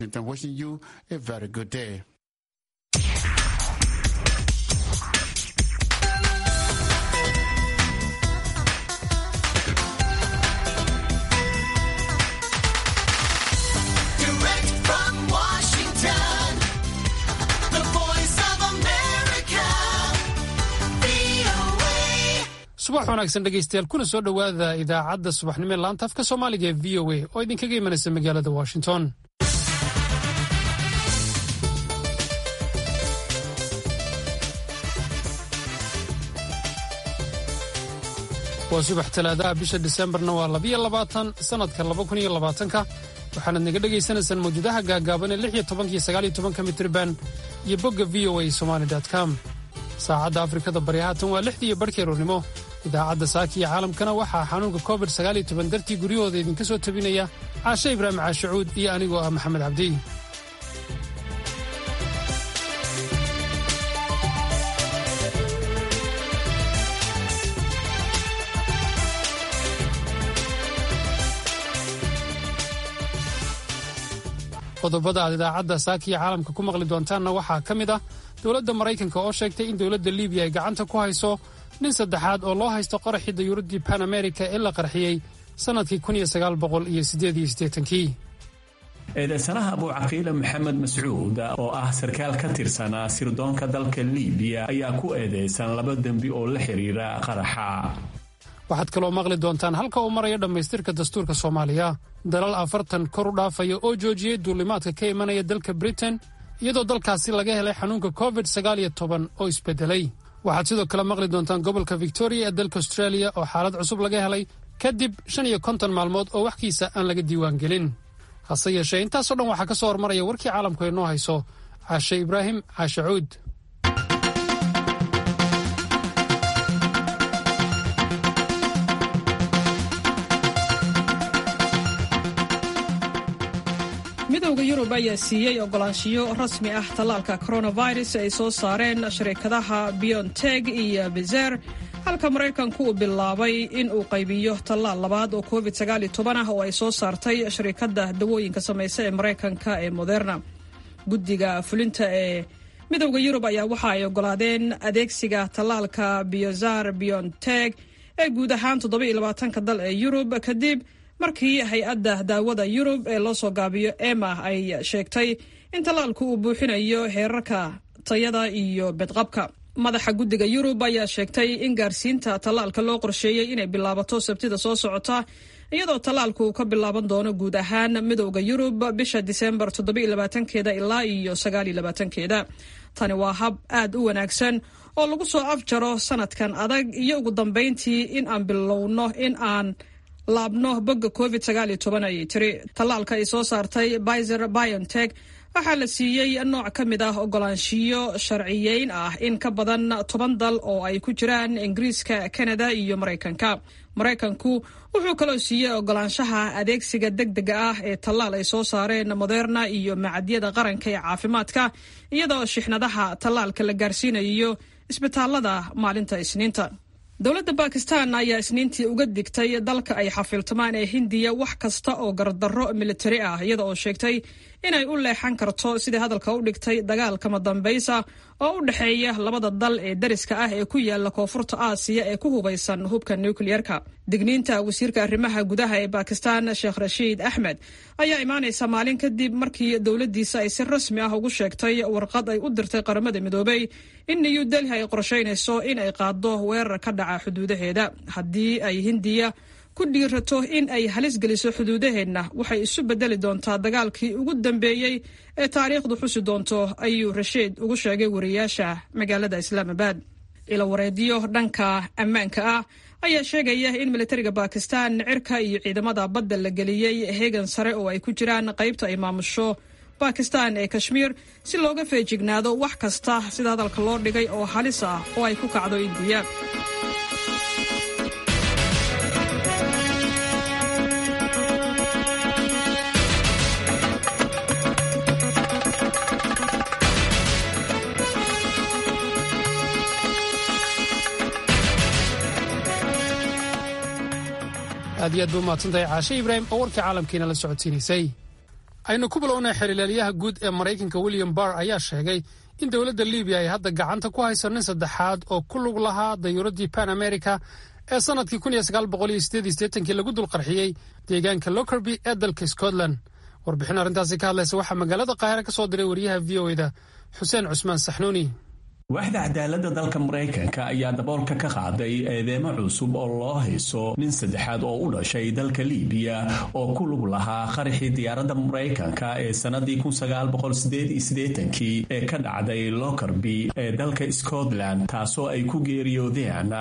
And wishing you a very good day. Direct from Washington, the voice of America, VOA. subax wanaagsan dhegaystayaal kuna soo dhowaada idaacadda subaxnimo ee laanta afka soomaaliga ee v o a oo idinkaga imanaysa magaalada washington waa subax talaadaha bisha disembarna waa labiyo labaatan sannadka laba kun iyo labaatanka waxaanad naga dhegaysanaysaan mawjadaha gaagaaban ee lix iyo tobanka iyo sagaal iyo tobanka mitriban iyo bogga v o a somali com saacadda afrikada bari haatan waa lixdii iyo barhkii aroornimo idaacadda saaka iyo caalamkana waxaa xanuunka covid sagaal iyo toban dartii guryahooda idinka soo tabinaya caashe ibraahim caashacuud iyo anigoo ah maxamed cabdi qodobada aad idaacadda saaka iyo caalamka ku maqli doontaanna waxaa ka mid ah dowladda maraykanka oo sheegtay in dowladda libiya ay gacanta ku hayso nin saddexaad oo loo haysto qaraxii dayuuraddii pan america ee la qarxiyey sannadkii kun iyo sagaal boqol iyo siddeed iyo siddeetankii eedeysanaha abuucaqiile maxamed mascuud oo ah sarkaal ka tirsanaa sirdoonka dalka liibiya ayaa ku eedeysan laba dembi oo la xiriira qaraxa waxaad kaloo maqli doontaan halka uu marayo dhammaystirka dastuurka soomaaliya dalal afartan kor u dhaafaya oo joojiyey duulimaadka ka imanaya dalka britain iyadoo dalkaasi laga helay xanuunka covid sagaal iyo toban oo isbedelay waxaad sidoo kale maqli doontaan gobolka victoria ee dalka australia oo xaalad cusub laga helay kadib shan iyo konton maalmood oo waxkiisa aan laga diiwaangelin hase yeeshee intaasoo dhan waxaa ka soo hormaraya warkii caalamku ay noo hayso caashe ibraahim caashe cuud midowda yurub ayaa siiyey ogolaanshiyo rasmi ah tallaalka coronavirus ay soo saareen shirkadaha bionteg iyo bizer halka maraykanku uu bilaabay in uu qaybiyo tallaal labaad oo covid ah oo ay soo saartay shirkadda dawooyinka samaysa ee maraykanka ee moderna guddiga fulinta ee midowda yurub ayaa waxa ay ogolaadeen adeegsiga tallaalka biozar bionteg ee guud ahaan toddobaiylabaatanka dal ee yurub kadib markii hay-adda daawada yurub ee loo soo gaabiyo ema ay sheegtay in tallaalku uu buuxinayo heerarka tayada iyo bedqabka madaxa guddiga yurub ayaa sheegtay in gaarsiinta tallaalka loo qorsheeyey inay bilaabato sabtida soo socota iyadoo tallaalku uu ka bilaaban doono guud ahaan midowda yurub bisha disembar toddobaiylabaatankeeda ilaa iyo sagaaliyolabaatankeeda tani waa hab aad u wanaagsan oo lagu soo afjaro sanadkan adag iyo ugu dambayntii in aan bilowno in aan laabno bogga covid ayay tiri tallaalka ay soo saartay bizer biontech waxaa la siiyey nooc ka mid ah ogolaanshiyo sharciyeyn ah in ka badan toban dal oo ay ku jiraan ingiriiska kanada iyo maraykanka maraykanku wuxuu kaloo siiyey ogolaanshaha adeegsiga degdega ah ee tallaal ay soo saareen moderna iyo macadyada qaranka ee caafimaadka iyadoo shixnadaha tallaalka la gaarsiinayo isbitaalada maalinta isniinta dowladda bakistan ayaa isniintii uga digtay dalka ay xafiiltamaan ee hindiya wax kasta oo gardarro militari ah iyada oo sheegtay inay u leexan karto sidai hadalka u dhigtay dagaalkama dambaysa oo u dhexeeya labada dal ee dariska ah ee ku yaala koonfurta aasiya ee ku hubaysan hubka nukliyeerka digniinta wasiirka arrimaha gudaha ee bakistan sheekh rashiid axmed ayaa imaanaysa maalin kadib markii dowladdiisa ay si rasmi ah ugu sheegtay warqad ay u dirtay qaramada midoobay in new delhi ay qorshaynayso in ay qaado weerar ka dhaca xuduudaheeda haddii ay hindiya ku dhiirato in ay halis geliso xuduudaheenna waxay isu bedeli doontaa dagaalkii ugu dambeeyey ee taariikhdu xusi doonto ayuu rashiid ugu sheegay wariyaasha magaalada islaamabad ila wareedyo dhanka ammaanka ah ayaa sheegaya in militariga bakistan cirka iyo ciidamada badda la geliyey heegan sare oo ay ku jiraan qaybta ay maamusho bakistan ee kashmiir si looga feejignaado wax kasta sida hadalka loo dhigay oo halis ah oo ay ku kacdo indiya aad iyo aad ba umahadsantahay caashe ibraahim oo warkii caalamkiina la socodsiinaysay aynu ku bilownay xiriilaalyaha guud ee maraykanka william barr ayaa sheegay in dowladda libiya ay hadda gacanta ku hayso nin saddexaad oo ku lug lahaa dayuuraddii pan america ee sannadkii kii lagu dulqarxiyey deegaanka lockerby ee dalka scotland warbixin arrintaasi ka hadlaysa waxaa magaalada qaahire ka soo diray wariyaha v o eda xuseen cusmaan saxnuuni waaxda cadaaladda dalka maraykanka ayaa daboolka ka qaaday eedeemo cusub oo loo hayso nin saddexaad oo u dhashay dalka liibiya oo ku lug lahaa qaraxii diyaaradda maraykanka ee sannadii kii ee ka dhacday lockerby ee dalka scotland taasoo ay ku geeriyoodeen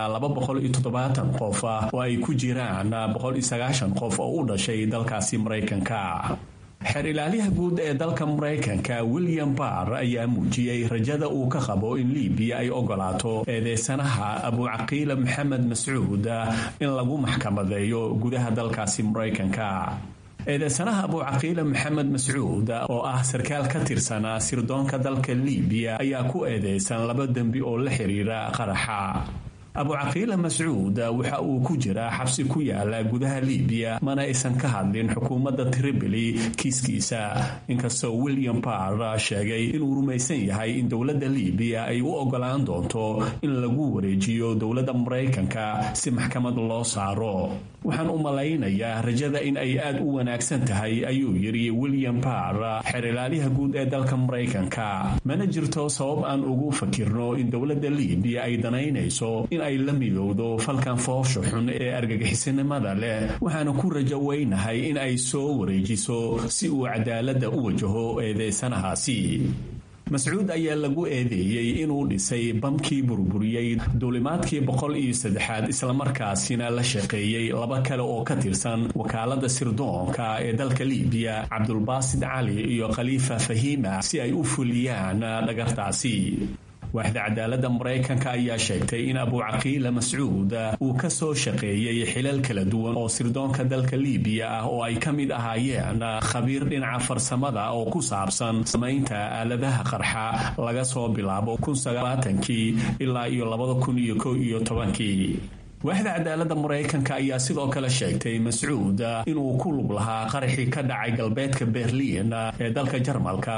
qof oo ay ku jiraan qof oo u dhashay dalkaasi maraykanka xeer ilaalyaha guud ee dalka maraykanka william barr ayaa muujiyey rajada uu ka qabo in libiya ay ogolaato eedeysanaha abucaqiila maxamed mascuud in lagu maxkamadeeyo gudaha dalkaasi maraykanka eedeysanaha abucaqiila maxamed mascuud oo ah sarkaal ka tirsanaa sirdoonka dalka libiya ayaa ku eedeysan laba dembi oo la xiriira qaraxa abucaqiila mascuud waxa uu ku jiraa xabsi ku yaala gudaha libiya mana aysan ka hadlin xukuumadda tripoli kiiskiisa inkastoo william barr sheegay inuu rumaysan yahay in dowladda libiya ay u ogolaan doonto in lagu wareejiyo dowladda maraykanka si maxkamad loo saaro waxaan u malaynayaa rajada in ay aad u wanaagsan tahay ayuu yidhi william barr xeer ilaalyaha guud ee dalka maraykanka mana jirto sabab aan ugu fakirno in dowladda libiya ay danaynayso in ay la midowdo falkan foosha xun ee argagixisinimada leh waxaana ku rajo weynahay in ay soo wareejiso si uu cadaaladda u wajaho eedeysanahaasi mascuud ayaa lagu eedeeyey inuu dhisay bamkii burburiyey duulimaadkii boqol iyo saddexaad islamarkaasina la shaqeeyey laba kale oo ka tirsan wakaalada sirdoonka ee dalka libiya cabdulbaasid cali iyo khaliifa fahima si ay u fuliyaan dhagartaasi waaxda cadaaladda maraykanka ayaa sheegtay in abucaqiila mascuud uu ka soo shaqeeyey xilal kala duwan oo sirdoonka dalka libiya ah oo ay ka mid ahaayeen khabiir dhinaca farsamada oo ku saabsan samaynta aaladaha qarxa laga soo bilaabo kii ilaa iyo kii waaxda cadaaladda maraykanka ayaa sidoo kale sheegtay mascuud inuu ku lug lahaa qaraxii ka dhacay galbeedka berliin ee dalka jarmalka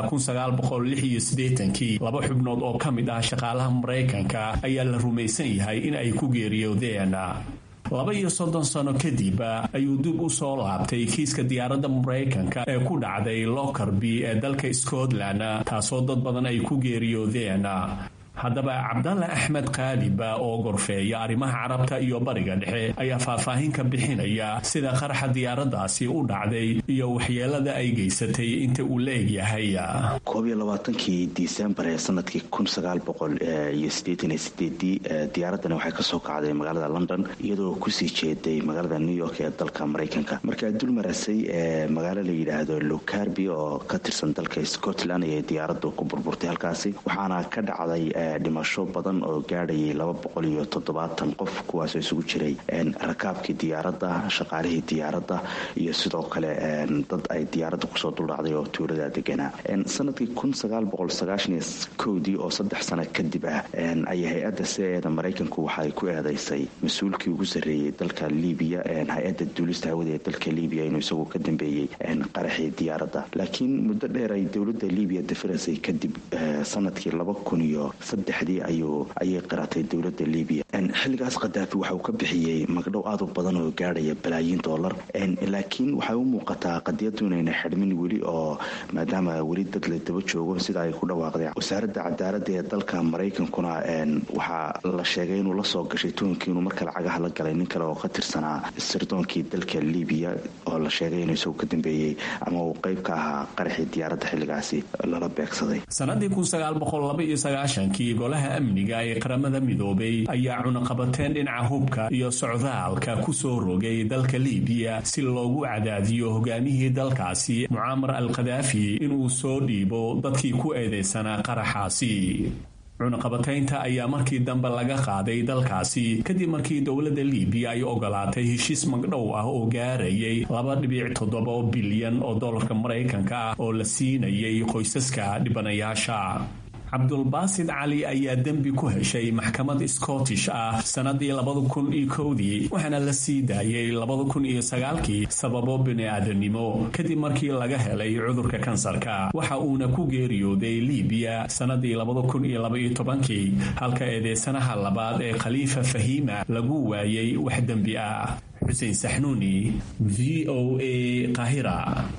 laba xubnood oo ka mid ah shaqaalaha maraykanka ayaa la rumaysan yahay in ay ku geeriyoodeen laba iyo soddon sano kadib ayuu dib u soo laabtay kiiska diyaaradda maraykanka ee ku dhacday lockerby ee dalka scotland taasoo dad badan ay ku geeriyoodeen haddaba cabdalle axmed kaaliba oo gorfeeya arrimaha carabta iyo bariga dhexe ayaa faahfaahin ka bixinaya sida qaraxa diyaaraddaasi u dhacday iyo waxyeelada ay geysatay inta uu la egyahay koob iyo labaatankii disembar ee sanadkii kun sagaal boqol iyo sideetan iyo sideedii diyaaradani waxay kasoo kacday magaalada london iyadoo kusii jeeday magaalada new york ee dalka maraykanka markaa dul marasay ee magaalo la yidhaahdo locarby oo ka tirsan dalka scotland ayay diyaaraddu ku burburtay halkaasi waxaana ka dhacday dhimasho badan oo gaadhayay laba boqol iyo toddobaatan qof kuwaasoo isugu jiray rakaabkii diyaaradda shaqaalihii diyaaradda iyo sidoo kale dad ay diyaaradda kusoo duldhacday oo tuulada deganaa sanadkii kun sagaal boqol sagaashan iyo kowdii oo saddex sano kadib ah ayay hay-adda c-eeda maraykanku waxaay ku eedeysay mas-uulkii ugu sarreeyey dalka libiya hay-adda duulista hawada ee dalka libiya inuu isagu ka dambeeyey qaraxii diyaaradda laakiin muddo dheer ay dowladda libiya dafirasay kadib sanadkii laba kun iyo saddexdii ayuu ayay qiratay dowladda libiya xilligaas khadaafi waxa uu ka bixiyey magdhow aad u badan oo gaadhaya balaayiin dollar laakiin waxay u muuqataa qadiyadu inayna xidhmin weli oo maadaama weli dad la daba joogo sida ay ku dhawaaqday wasaaradda cadaaladda ee dalka maraykankuna waxaa la sheegay inuu la soo gashay tuhunkii inuu marka lacagaha la galay nin kale oo ka tirsanaa sirdoonkii dalka libiya oo la sheegay inuu isagu ka dambeeyey ama uu qayb ka ahaa qaraxii diyaaradda xilligaasi lala beegsaday kii golaha amniga ee qaramada midoobay ayaa cunaqabateen dhinaca hubka iyo socdaalka ku soo rogay dalka libiya si loogu cadaadiyo hogaamihii dalkaasi mucaamar al khadaafi inuu soo dhiibo dadkii ku eedeysanaa qaraxaasi cunaqabataynta ayaa markii dambe laga qaaday dalkaasi kadib markii dowladda libiya ay ogolaatay heshiis magdhow ah oo gaarayay laba dhibic toddoba bilyan oo dollarka maraykanka ah oo la siinayay qoysaska dhibanayaasha cabdulbaasid cali ayaa dembi ku heshay maxkamad scottish ah sannadii labada kun iyo kowdii waxaana la sii daayay labada kun iyo sagaalkii sababo bini-aadanimo kadib markii laga helay cudurka kansarka waxa uuna ku geeriyooday libiya sannadii labada kun iyo labaiyo tobankii halka eedeysanaha labaad ee khaliifa fahiima lagu waayay wax dembi ah xuseen saxnuuni v o a qahira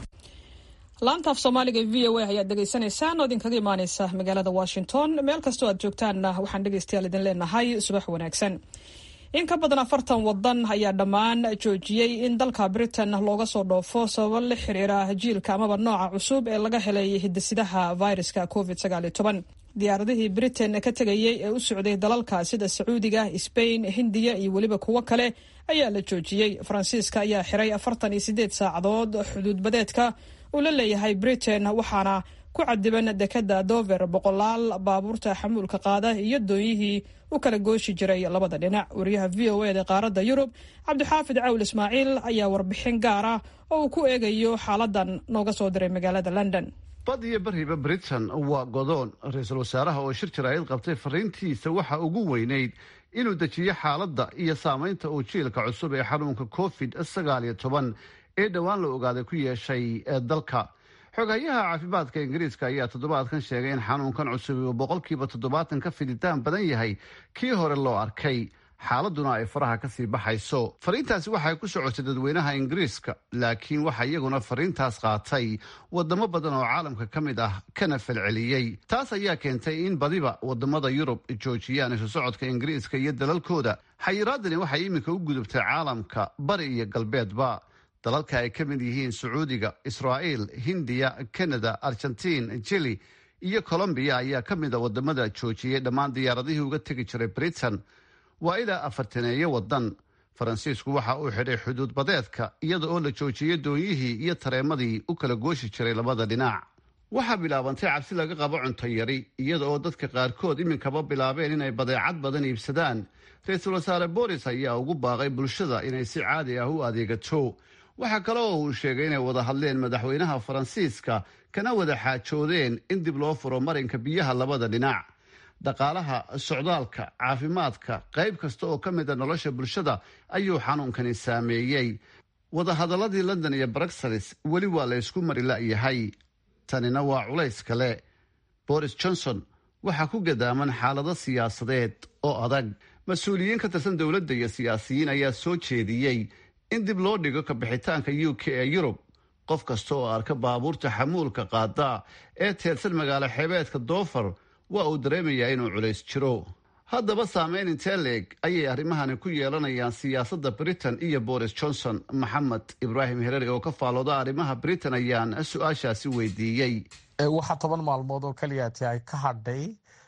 laanta af soomaaliga v o a ayaad dhegaysanaysaan oo idinkaga imaaneysa magaalada washington meel kastoo aad joogtaanna waxaan dhegaystayaal idin leenahay subax wanaagsan in ka badan afartan wadan ayaa dhammaan joojiyey in dalka britain looga soo dhoofo sababo la xiriira jiilka amaba nooca cusub ee laga helay hidisidaha viruska covid diyaaradihii britain ka tegayey ee u socday dalalka sida sacuudiga sbain hindiya iyo weliba kuwo kale ayaa la joojiyey faransiiska ayaa xiray afartan iyo sideed saacadood xuduudbadeedka uu la leeyahay britain waxaana ku cadiban dekada dover boqolaal baabuurta xamuulka qaada iyo doonyihii u kala gooshi jiray labada dhinac wariyaha v o eda qaaradda yurub cabdixaafid cawl ismaaciil ayaa warbixin gaar ah oo uu ku eegayo xaaladan nooga soo diray magaalada london bad iyo bariba britain waa godoon ra-iisul wasaaraha oo shir jaraa'id qabtay fariintiisa waxa ugu weynayd inuu dejiyo xaaladda iyo saamaynta uu jiilka cusub ee xanuunka covid sagaal iyo toban ee dhowaan la ogaaday ku yeeshay dalka xoghayaha caafimaadka ingiriiska ayaa toddobaadkan sheegay in xanuunkan cusub uu boqolkiiba toddobaatan ka fiditaan badan yahay kii hore loo arkay xaaladuna ay faraha kasii baxayso fariintaasi waxay ku socotay dadweynaha ingiriiska laakiin waxaa iyaguna fariintaas qaatay wadamo badan oo caalamka ka mid ah kana falceliyey taas ayaa keentay in badiba wadamada yurub joojiyaan isu socodka ingiriiska iyo dalalkooda xayiraadani waxay iminka u gudubtay caalamka bari iyo galbeedba dalalka ay ka mid yihiin sacuudiga israa'iil hindiya kanada argentiin jili iyo colombiya ayaa ka mid a wadamada joojiyey dhammaan diyaaradihii uga tegi jiray britain waa ilaa afartaneeyo wadan faransiisku waxa uu xidhay xuduud badeedka iyada oo la joojiyey doonyihii iyo tareemadii u kala gooshi jiray labada dhinac waxaa bilaabantay cabsi laga qabo cunto yari iyada oo dadka qaarkood iminkaba bilaabeen inay badeecad badan iibsadaan ra-iisul wasaare boris ayaa ugu baaqay bulshada inay si caadi ah u adeegato waxaa kale oo uu sheegay inay wada hadleen madaxweynaha faransiiska kana wada xaajoodeen in dib loo furo marinka biyaha labada dhinac dhaqaalaha socdaalka caafimaadka qayb kasta oo ka mid a nolosha bulshada ayuu xanuunkani saameeyey wadahadaladii london iyo bruxelles weli waa la ysku mari la'yahay tanina waa culays kale boris johnson waxaa ku gadaaman xaalado siyaasadeed oo adag mas-uuliyiin ka tirsan dowladda iyo siyaasiyiin ayaa soo jeediyey in dib loo dhigo kabixitaanka u k ee yurub qof kasta oo arka baabuurta xamuulka qaada ee teedsan magaalo xeebeedka doofar waa uu dareemayaa inuu culays jiro haddaba saameyn intee leeg ayay arrimahani ku yeelanayaan siyaasadda britain iyo boris johnson maxamed ibraahim hereri oo ka faalooda arrimaha britain ayaan su-aashaasi weydiiyey waxaa toban maalmood oo keliyaati ay ka hadhay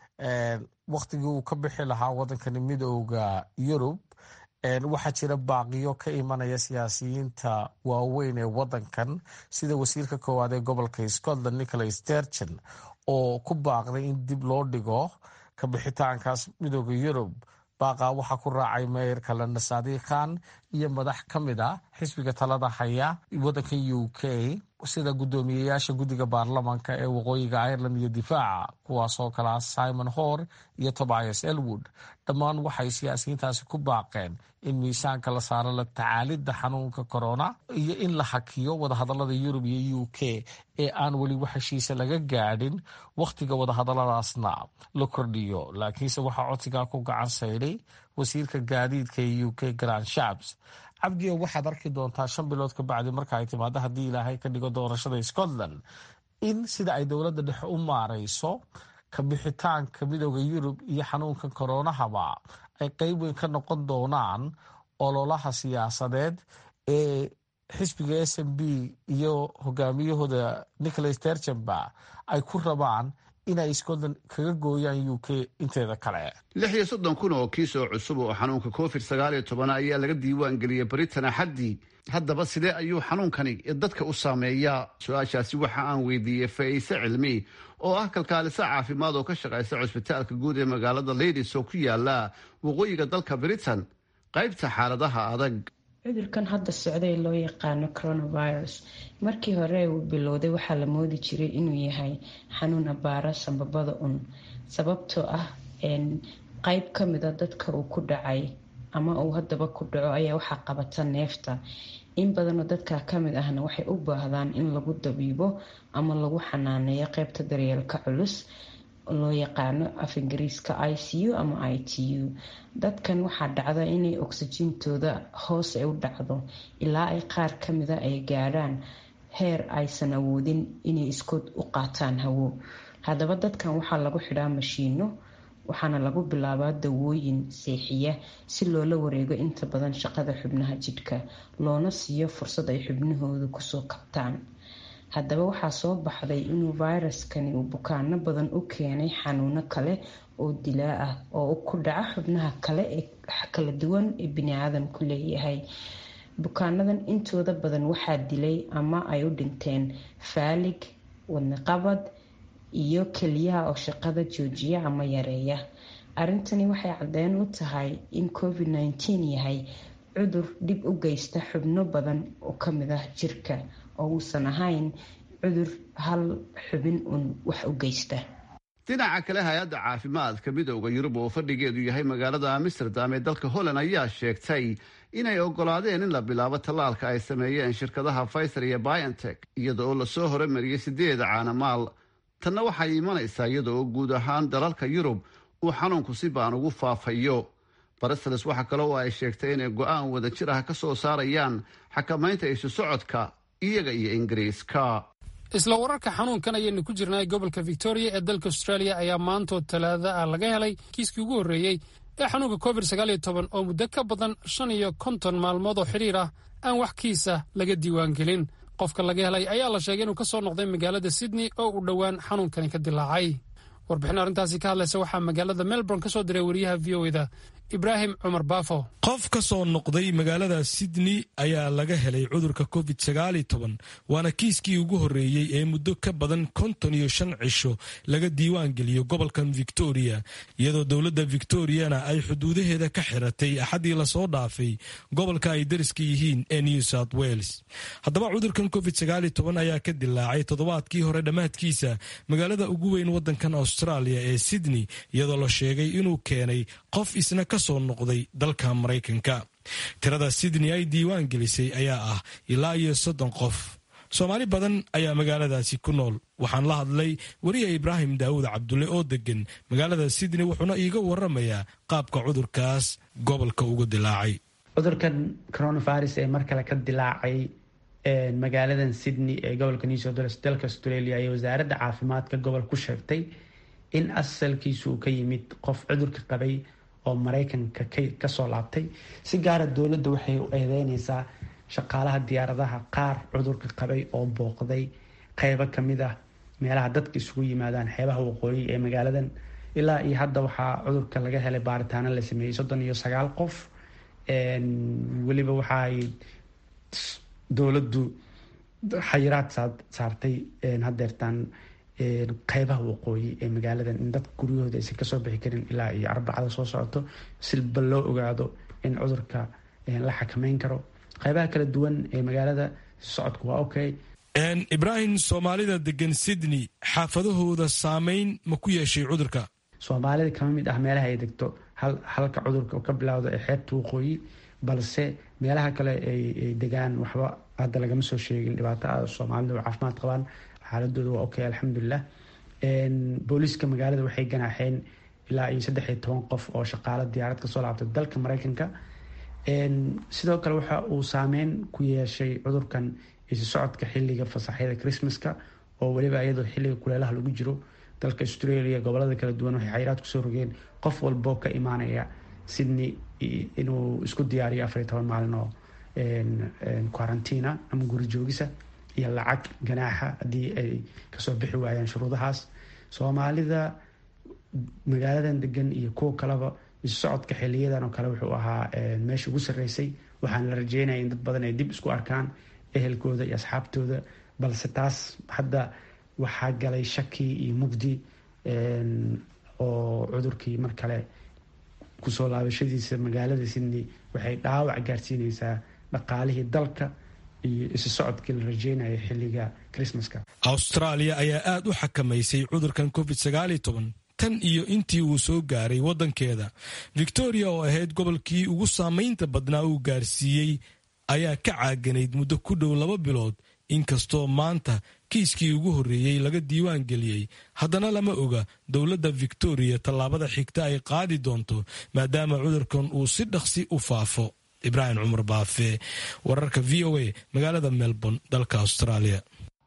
wakhtigii uu ka bixi lahaa wadankani midooda yurub waxaa jira baaqiyo ka imanaya siyaasiyiinta waaweyn ee wadankan sida wasiirka koowaad ee gobolka scotland nicholas sturgeon oo ku baaqday in dib loo dhigo kabixitaankaas midooda yurub baaqaa waxaa ku raacay meeyarka london saadiq khan iyo madax ka mid a xisbiga talada haya wadanka u k sida guddoomiyeyaasha guddiga baarlamanka ee waqooyiga ireland iyo difaaca kuwaasoo kalea simon hor iyo tobias elwood dhammaan waxay siyaasiyiintaasi ku baaqeen in miisaanka la saaro la tacaalidda xanuunka corona iyo in la hakiyo wadahadalada yurub iyo u k ee aan weli wax heshiisa laga gaadhin wakhtiga wadahadaladaasna la kordhiyo laakiinse waxaa codsigaa ku gacan sayday wasiirka gaadiidka ee u k grand shabs cabdiyo waxaad arki doontaa shan bilood ka bacdi marka ay timaado haddii ilaahay ka dhigo doorashada scotland in sida ay dowladda dhexe u maareyso kabixitaanka midooda yurub iyo xanuunka koronahaba ay qeyb weyn ka noqon doonaan ololaha siyaasadeed ee xisbiga s m b iyo hogaamiyahooda nicholas terchenba ay ku rabaan inay scotland kaga gooyaan u k inteeda kale lix iyo soddon kun oo kiis oo cusub oo xanuunka covid sagaal iyo toban ayaa laga diiwaan geliyey britain axaddii haddaba sidee ayuu xanuunkani dadka u saameeyaa su-aashaasi waxa aan weydiiyey fa'iise cilmi oo ah kalkaaliso caafimaad oo ka shaqaysa cusbitaalka guud ee magaalada ladies oo ku yaala waqooyiga dalka britain qaybta xaaladaha adag cudurkan hadda socday loo yaqaano coronavirus markii hore uu bilowday waxaa la moodi jiray inuu yahay xanuun abaara sambabada un sababtoo ah qeyb kamida dadka uu ku dhacay ama uu haddaba ku dhaco ayaa waxaa qabata neefta in badanoo dadka kamid ahna waxay u baahdaan in lagu dabiibo ama lagu xanaaneeyo qeybta daryeelka culus loo yaqaano af ingiriiska i c u ama i t u dadkan waxaa dhacda inay oksijintooda hoos ay u dhacdo ilaa ay qaar kamida ay gaadhaan heer aysan awoodin inay iskood u qaataan hawo haddaba dadkan waxaa lagu xidhaa mashiino waxaana lagu bilaabaa dawooyin seexiya si loola wareego inta badan shaqada xubnaha jidhka loona siiyo fursad ay xubnahooda kusoo kabtaan haddaba waxaa soo baxday inuu fayraskani uu bukaano badan u keenay xanuuno kale oo dilaa ah oo ku dhaca xubnaha kale ee kala duwan ee biniaadamku leeyahay bukaanadan intooda badan waxaa dilay ama ay u dhinteen faalig wadnaqabad iyo keliyaha oo shaqada joojiya ama yareeya arrintani waxay caddeyn u tahay in covid nteen yahay cudur dhib u geysta xubno badan oo kamid ah jirka oo uusan ahayn cudur hal xubin uun wax u geysta dhinaca kale hay-adda caafimaadka midooda yurub oo fadhigeedu yahay magaalada amsterdam ee dalka holland ayaa sheegtay inay ogolaadeen in la bilaabo tallaalka ay sameeyeen shirkadaha pfizer iyo biontech iyada oo lasoo horemariyey sideeda caanamaal tanna waxay imanaysaa iyada oo guud ahaan dalalka yurub uu xanuunku si baan ugu faafayo barisales waxaa kale oo ay sheegtay inay go-aan wadajir ah ka soo saarayaan xakamaynta isu socodka iyaga iyo ingiriiska isla wararka xanuunkan ayaynu ku jirnay gobolka victoria ee dalka australia ayaa maantoo talaada ah laga helay kiiskii ugu horreeyey ee xanuunka covid sagaaliyo toban oo muddo ka badan shan iyo konton maalmood oo xidhiir ah aan wax kiisa laga diiwaangelin qofka laga helay ayaa la sheegay inuu ka soo noqday magaalada sydney oo uu dhowaan xanuunkani ka dilaacay warbixin arrintaasi ka hadlaysa waxaa magaalada melbourne ka soo diray wariyaha v o eda ibraahim cumar baafo qof ka soo noqday magaalada sydney ayaa laga helay cudurka covid sagaal iyo toban waana kiiskii ugu horreeyey ee muddo ka badan konton iyo shan cisho laga diiwaan geliyo gobolkan victoria iyadoo dowladda victoriana ay xuduudaheeda ka xiratay axaddii lasoo dhaafay gobolka ay dariska yihiin ee new south wales haddaba cudurkan covid sagaal iyo toban ayaa ka dilaacay toddobaadkii hore dhammaadkiisa magaalada ugu weyn waddankan australia ee sydney iyadoo la sheegay inuu keenay qof isna ka soo noqday dalka maraykanka tirada sydney ay diiwaan gelisay ayaa ah ilaa iyo soddon qof soomaali badan ayaa magaaladaasi ku nool waxaan la hadlay weriya ibraahim daawud cabdulle oo degan magaalada sydney wuxuuna iiga waramayaa qaabka cudurkaas gobolka uga dilaacay cudurkan coronavirus ee mar kale ka dilaacay magaaladan sydney ee gobolka new south wales dalka australia iyo wasaaradda caafimaadka gobol ku sheegtay in asalkiisu uu ka yimid qof cudurka qabay oo maraykanka kasoo laabtay si gaara dowladda waxay u eedeyneysaa shaqaalaha diyaaradaha qaar cudurka qabay oo booqday qeybo kamid ah meelaha dadka isugu yimaadaan xeebaha waqooyi ee magaaladan ilaa iyo hadda waxaa cudurka laga helay baaritaano la sameeyey soddon iyo sagaal qof weliba waxaay dowladdu xayiraad saartay hadeertaan qeybaha waqooyi ee magaaladan in dadka guryahooda aysan kasoo bixi karin ilaa iyo arbacada soo socoto silba loo ogaado in cudurka la xakameyn karo qeybaha kala duwan ee magaalada socodku waa okay ibraahim soomaalida degan sydney xaafadahooda saameyn ma ku yeeshay cudurka soomaalida kama mid ah meelaha ay degto halka cudurka ka bilowda ee xeebta waqooyi balse meelaha kale ay degaan waxba hadda lagama soo sheegin dhibaato a soomaalida oo caafimaad qabaan xaaladooda waa okay alxamdulilah booliiska magaalada waxay ganaaxeen ilaa iyo saddex iyo toban qof oo shaqaalo diyaarad kasoo laabtay dalka mareykanka sidoo kale waxa uu saameyn ku yeeshay cudurkan isu socodka xiliga fasaxyada christmaska oo weliba iyadoo xiliga kuleelaha lagu jiro dalka australia gobolada kala duwan waxay xayiraad kusoo rogeen qof walboo ka imaanaya sydney inuu isku diyaariyo afar iyo toban maalin oo quarantina ama guri joogisa iyo lacag ganaaxa haddii ay kasoo bixi waayaan shuruudahaas soomaalida magaaladan degan iyo kuwa kaleba isu socodka xiliyadan oo kale wuxuu ahaa meesha ugu sarreysay waxaana la rajeynaya in dad badan ay dib isku arkaan ehelkooda iyo asxaabtooda balse taas hadda waxaa galay shaki iyo mugdi oo cudurkii mar kale kusoo laabashadiisa magaalada sydney waxay dhaawac gaarsiineysaa dhaqaalihii dalka iyo isu socodkii la rajeynaya xilliga christmaska austraaliya ayaa aad u xakamaysay cudurkan covid tan iyo intii uu soo gaaray waddankeeda victoria oo ahayd gobolkii ugu saamaynta badnaa uu gaarsiiyey ayaa ka caaganayd muddo ku dhow laba bilood inkastoo maanta kiiskii ugu horreeyey laga diiwaan geliyey haddana lama oga dowladda victoria tallaabada xigta ay qaadi doonto maadaama cudurkan uu si dhaqsi u faafo ibraahim cumar baafe wararka v o a magaalada melbourne dalka australia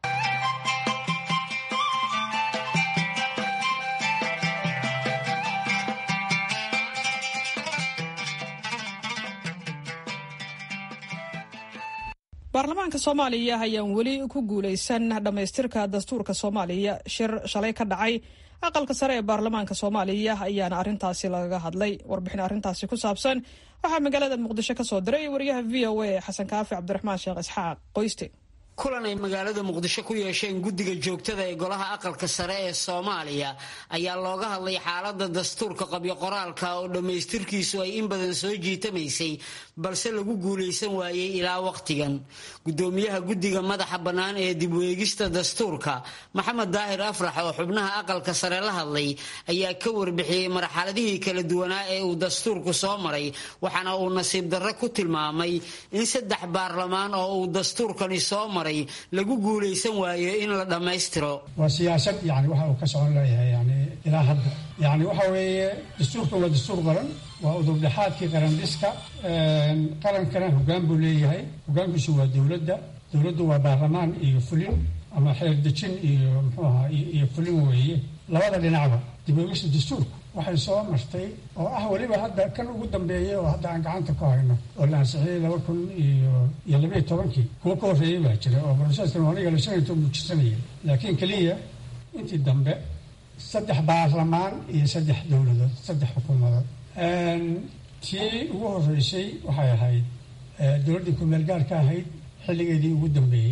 baarlamaanka soomaaliya ayaan weli ku guuleysan dhammaystirka dastuurka soomaaliya shir shalay ka dhacay aqalka sare ee baarlamaanka soomaaliya ayaana arrintaasi lagaga hadlay warbixin arrintaasi ku saabsan waxaa magaalada muqdisho ka soo diray wariyaha v o a xasan kaafi cabdiraxmaan sheekh isxaaq qoyste kulan ay magaalada muqdisho ku yeesheen guddiga joogtada ee golaha aqalka sare ee soomaaliya ayaa looga hadlay xaalada dastuurka qabyo qoraalka oo dhammaystirkiisu ay in badan soo jiitamaysay balse lagu guulaysan waayey ilaa wakhtigan gudoomiyaha guddiga madaxa bannaan ee dibweegista dastuurka maxamed daahir afrax oo xubnaha aqalka sare la hadlay ayaa ka warbixiyey marxaladihii kala duwanaa ee uu dastuurku soo maray waxaana uu nasiib darre ku tilmaamay in saddex baarlamaan oo uu dastuurkani soo maray lagu guulaysan waayo in la dhammaystiro waa siyaasad yani waxa uu ka socon leeyahay yani ilaa hadda yani waxa weeye dastuurka waa dastuur qaran waa udubdhexaadkii qarandhiska qarankana hoggaan buu leeyahay hoggaankiisu waa dowladda dowladdu waa baarlamaan iyo fulin ama xeerdejin iyo muxuu ahaa iyo fulin weeye labada dhinacba dibogista dastuurka waxay soo martay oo ah weliba hadda kan ugu dambeeyay oo hadda aan gacanta ku hayno oo la ansixiyey laba kun iyo iyo labaiyo tobankii kuwo ka horreeyay baa jira oo broseskan aniga la shanayto muujisanaya laakiin keliya intii dambe saddex baarlamaan iyo saddex dowladood saddex xukuumadood tii ugu horreysay waxay ahayd dowladdii kumeel gaar ka ahayd xilligeedii ugu dambeeyey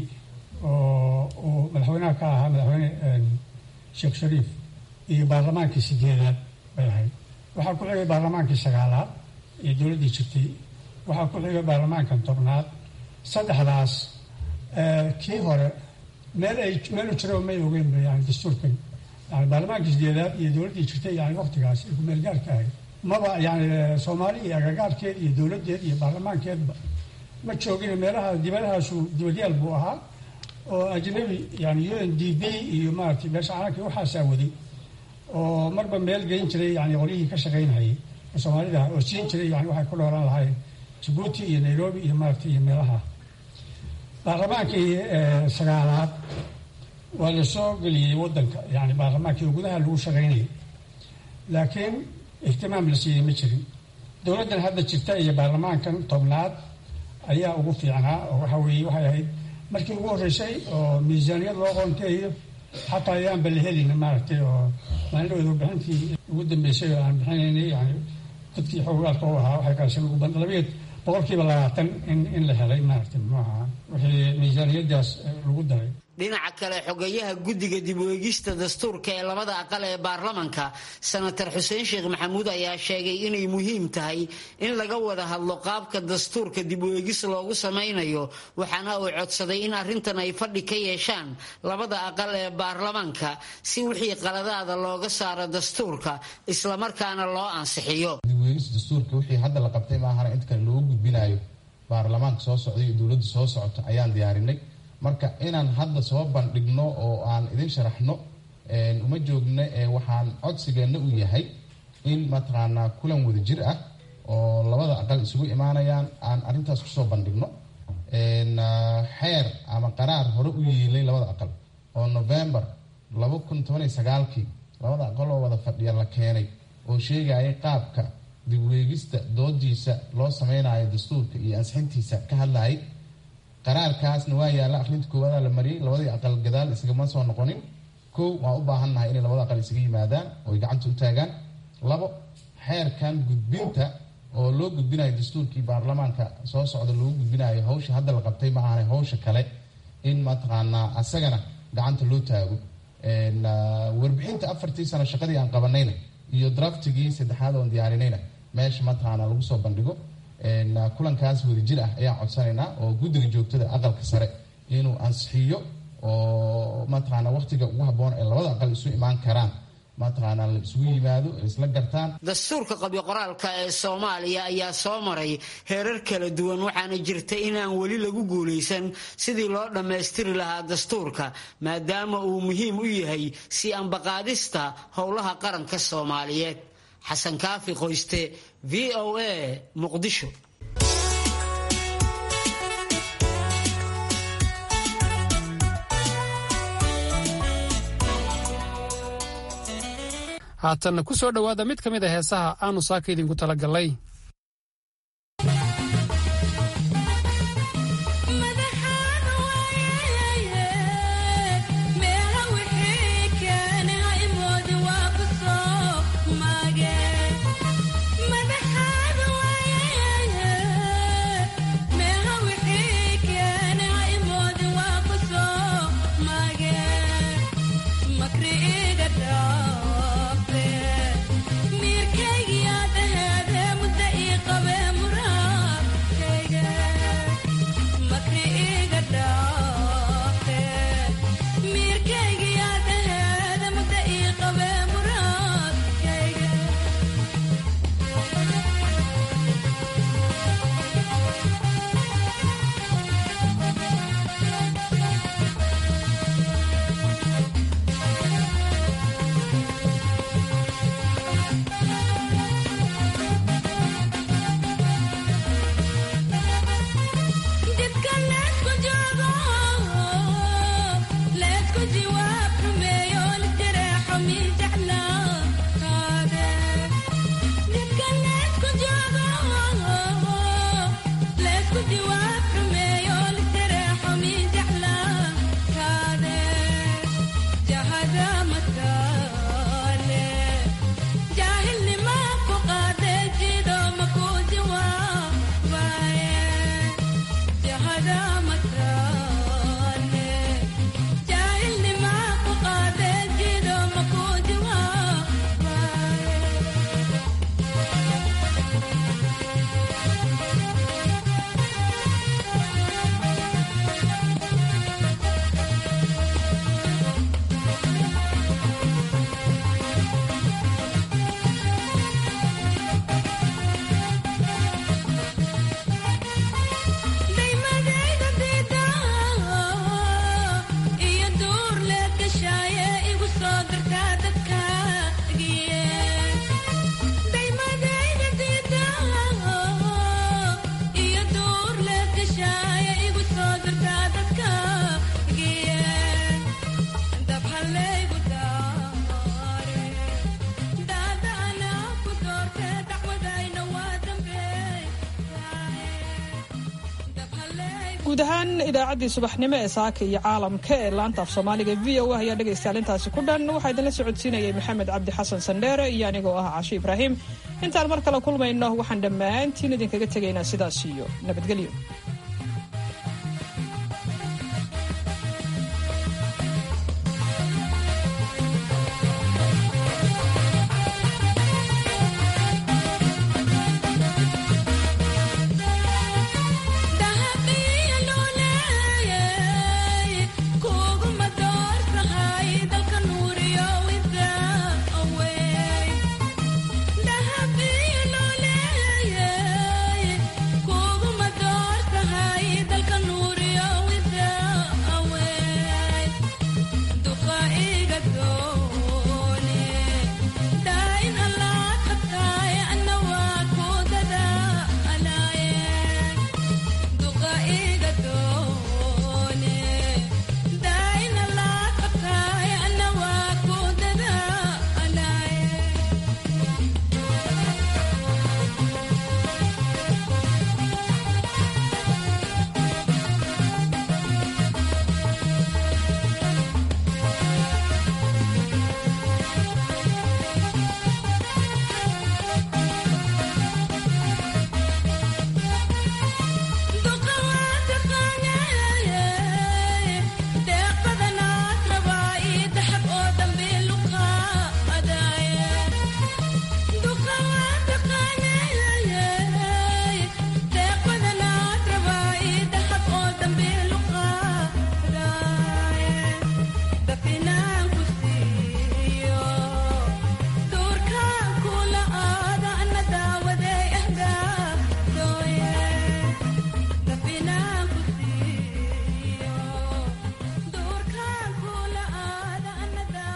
oo uu madaxweynaha ka ahaa madaxweyne sheekh shariif iyo baarlamaankii sideedaad bay ahayd waxaa ku xigay baarlamaankii sagaalaad iyo dowladdii jirtay waxaa ku xigay baarlamaankan tobnaad saddexdaas kii hore meel ay meelu jiro may ogeynba yani dastuurkan yani baarlamaankii sideedaad iyo dowladdii jirtay yani waktigaas ay kumeel gaarka ahayd maba yani soomaali iyo agagaarkeed iyo dowladdeed iyo baarlamaankeedba ma joogin meelaha dibadahaasu dibadyaal buu ahaa oo ajnabi yani u n d b iyo maaragtay beesha caalamka waxaasaa waday oo marba meel geyn jiray yani qolyihii ka shaqaynhayay oo soomaalida oo siin jiray yani waxay ku dhoolan lahayn jabuuti iyo nairobi iyo maaragtay iyo meelaha baarlamaankii sagaalaad waa la soo geliyey waddanka yani baarlamaankii gudaha lagu shaqaynayay laakiin ihtimaam la siiyey ma jirin dowladdan hadda jirta iyo baarlamaankan tobnaad ayaa ugu fiicnaa oo waxa weeye waxay ahayd markii ugu horreysay oo miisaaniyad loo qoonteeyo xataa ayaanba la helin maaragtay oo maalin warbixintii ugu dambeysay oo aan bixinaynay yani dadkii xoogaalka u ahaa waxay kaasi lagu ban labayo boqolkiiba labaatan in in la helay maaragtay muxuu ahaa wixii miisaaniyadaas lagu daray dhinaca kale xogeyaha guddiga dib u eegista dastuurka ee labada aqal ee baarlamanka senator xuseen sheekh maxamuud ayaa sheegay inay muhiim tahay in laga wada hadlo qaabka dastuurka dib u eegis loogu samaynayo waxaana uu codsaday in arrintan ay fadhi ka yeeshaan labada aqal ee baarlamanka si wixii qaladaada looga saaro dastuurka islamarkaana loo ansixiyo dibweegis dastuurka wixii hadda la qabtay maahana inta kale loogu gudbinayo baarlamaanka soo socda iyo dowladda soo socota ayaan diyaarinay marka inaan hadda soo bandhigno oo aan idin sharaxno uma joogno waxaan codsigeenna u yahay in mataqaanaa kulan wada jir ah oo labada aqal isugu imaanayaan aan arrintaas kusoo bandhigno xeer ama qaraar hore u yeelay labada aqal oo november laba kun tobaniyo sagaalkii labada aqal oo wada fadhiya la keenay oo sheegaya qaabka dibweegista doodiisa loo sameynayo dastuurka iyo ansixintiisa ka hadlayay qaraarkaasna waa yaalla akhrinta koowaada la mariyay labadii aqal gadaal isagama soo noqonin kow waan u baahannahay inay labada aqal isaga yimaadaan oo ay gacanta u taagaan labo xeerkan gudbinta oo loo gudbinayo dastuurkii baarlamaanka soo socda loogu gudbinayo hawsha hadda la qabtay ma ahanay hawsha kale in mataqaanaa asagana gacanta loo taago warbixinta afartii sano shaqadii aan qabanayna iyo draftigii saddexaad oon diyaarinayna meesha mataqaanaa lagu soo bandhigo kulankaas wadajir ah ayaan codsanaynaa oo guddiga joogtada aqalka sare inuu ansixiyo oo mataqaana waqtiga ugu habboon ee labada aqal isu imaan karaan mataqaanaa la isugu yimaado isla gartaan dastuurka qabyo qoraalka ee soomaaliya ayaa soo maray heerar kala duwan waxaana jirta inaan weli lagu guulaysan sidii loo dhammaystiri lahaa dastuurka maadaama uu muhiim u yahay si ambaqaadista howlaha qaranka soomaaliyeed xasan kaafi qoyste v o a muqdisho haatanna ku soo dhowaada mid ka mid a heesaha aanu saaka idinku talagallay guud ahaan idaacaddii subaxnimo ee saaka iyo caalamka ee laanta af soomaaliga v o a ayaa dhegaystayaal intaasi ku dhan waxaa idinla socodsiinayay maxamed cabdi xasan sandheere iyo anigoo ah cashe ibraahim intaan mar kale kulmayno waxaan dhammaantiin idinkaga tegaynaa sidaas iyo nabadgelyo